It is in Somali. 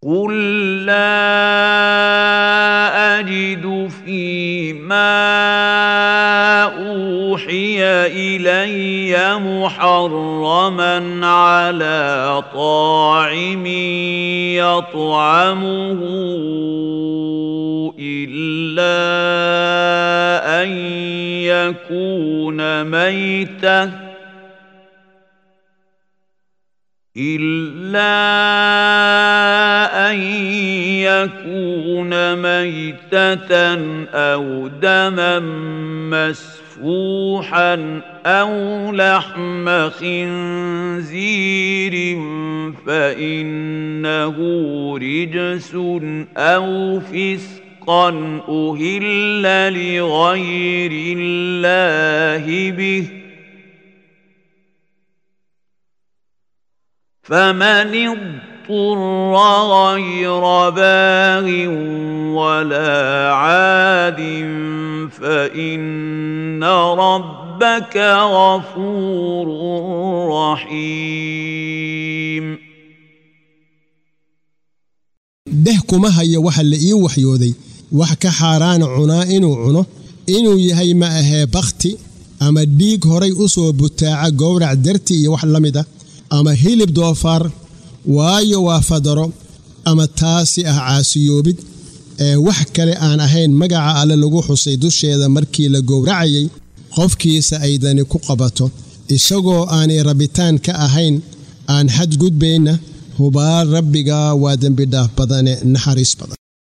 قل لا اجد فيما اوحي الي محرما على طاعم يطعمه الا ان يكون ميته إلا أن يكون ميتة أو دما مسفوحا أو لحم خنزير فإنه رجس أو فسقا أهل لغير الله به ۖ فمن اضطر غير باغ ولا عاد فان ربك غفور رحيم dheh kuma haya waxa la ii waxyooday wax ka xaaraana cunaa inuu cuno inuu yahay ma ahee bakhti ama dhiig horay u soo butaaca gowrac darti iyo wax la mid a ama hilib doofaar waayo waa fadaro ama taasi ah caasiyoobid ee wax kale aan ahayn magaca alle lagu xusay dusheeda markii la gowracayay qofkiisa aydani ku qabato isagoo aanay rabitaan ka ahayn aan xadgudbayna hubaal rabbiga waa dembidhaaf badane naxariis badan